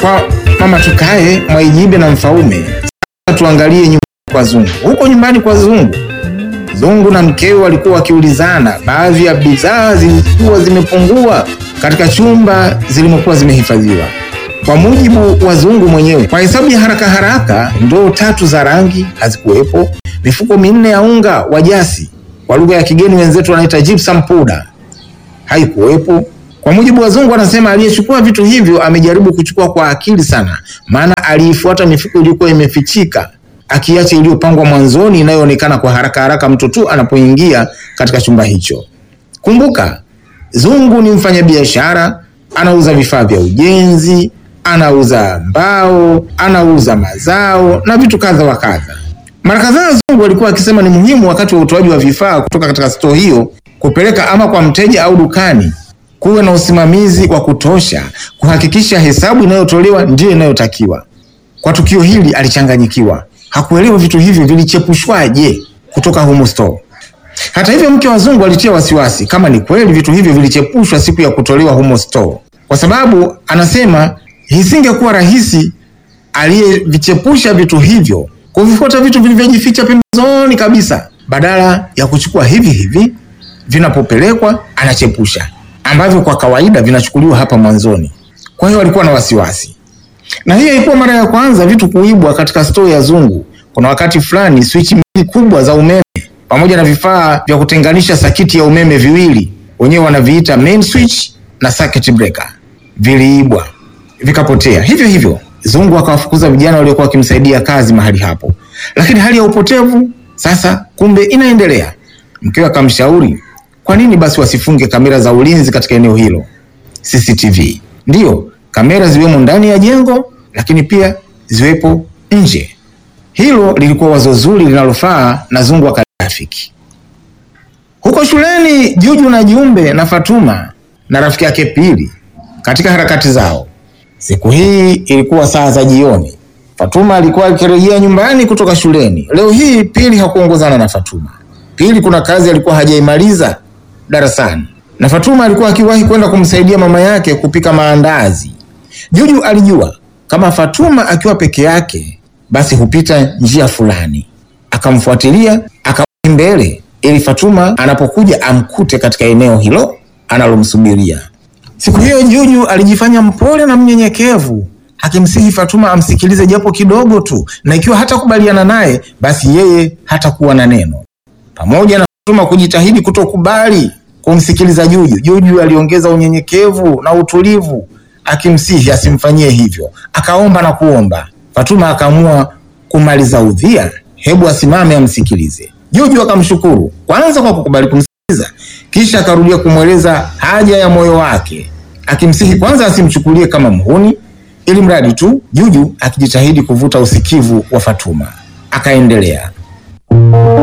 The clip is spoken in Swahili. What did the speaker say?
kwa mama tukae Mwaijibe na Mfaume. Sasa tuangalie nyumbani kwa Zungu. Huko nyumbani kwa Zungu, Zungu na mkewe walikuwa wakiulizana, baadhi ya bidhaa zilikuwa zimepungua katika chumba zilimokuwa zimehifadhiwa. Kwa mujibu wa Zungu mwenyewe, kwa hesabu ya haraka haraka, ndoo tatu za rangi hazikuwepo, mifuko minne ya unga wa jasi, kwa lugha ya kigeni wenzetu wanaita gypsum powder, haikuwepo. Kwa mujibu wa Zungu, anasema aliyechukua vitu hivyo amejaribu kuchukua kwa akili sana, maana aliifuata mifuko iliyokuwa imefichika akiacha iliyopangwa mwanzoni inayoonekana kwa haraka haraka mtu tu anapoingia katika chumba hicho. Kumbuka, Zungu ni mfanyabiashara, anauza vifaa vya ujenzi, anauza mbao, anauza mazao na vitu kadha wa kadha. Mara kadhaa Zungu alikuwa akisema ni muhimu wakati wa utoaji wa vifaa kutoka katika stoo hiyo kupeleka ama kwa mteja au dukani kuwe na usimamizi wa kutosha kuhakikisha hesabu inayotolewa ndiyo inayotakiwa. Kwa tukio hili alichanganyikiwa, hakuelewa vitu hivyo vilichepushwaje kutoka humo store. Hata hivyo, mke wa Zungu alitia wasiwasi kama ni kweli vitu hivyo vilichepushwa siku ya kutolewa humo store, kwa sababu anasema isingekuwa rahisi aliyevichepusha vitu hivyo kuvifuata vitu vilivyojificha pembezoni kabisa, badala ya kuchukua hivi hivi vinapopelekwa anachepusha ambavyo kwa kawaida vinachukuliwa hapa mwanzoni. Kwa hiyo alikuwa na wasiwasi, na hiyo ilikuwa mara ya kwanza vitu kuibwa katika store ya Zungu. Kuna wakati fulani swichi mbili kubwa za umeme pamoja na vifaa vya kutenganisha sakiti ya umeme viwili, wenyewe wanaviita main switch na circuit breaker, viliibwa vikapotea. Hivyo hivyo Zungu akawafukuza vijana waliokuwa wakimsaidia kazi mahali hapo, lakini hali ya upotevu sasa kumbe inaendelea. Mkewe akamshauri kwa nini basi wasifunge kamera za ulinzi katika eneo hilo, CCTV. Ndiyo, kamera ziwemo ndani ya jengo, lakini pia ziwepo nje. Hilo lilikuwa wazo zuri linalofaa na Zungu akaliafiki. Huko shuleni, Juju na Jumbe na Fatuma na rafiki yake Pili katika harakati zao. Siku hii ilikuwa saa za jioni. Fatuma alikuwa akirejea nyumbani kutoka shuleni. Leo hii Pili hakuongozana na Fatuma. Pili kuna kazi alikuwa hajaimaliza darasani na Fatuma alikuwa akiwahi kwenda kumsaidia mama yake kupika maandazi. Juju alijua kama Fatuma akiwa peke yake basi hupita njia fulani, akamfuatilia akawahi mbele ili Fatuma anapokuja amkute katika eneo hilo analomsubiria. Siku hiyo Juju alijifanya mpole na mnyenyekevu, akimsihi Fatuma amsikilize japo kidogo tu, na ikiwa hatakubaliana naye basi yeye hatakuwa na neno. Pamoja na Fatuma kujitahidi kutokubali kumsikiliza Juju, Juju aliongeza unyenyekevu na utulivu, akimsihi asimfanyie hivyo. Akaomba na kuomba. Fatuma akaamua kumaliza udhia, hebu asimame amsikilize. Juju akamshukuru kwanza kwa kukubali kumsikiliza, kisha akarudia kumweleza haja ya moyo wake, akimsihi kwanza asimchukulie kama mhuni, ili mradi tu Juju akijitahidi kuvuta usikivu wa Fatuma. Akaendelea.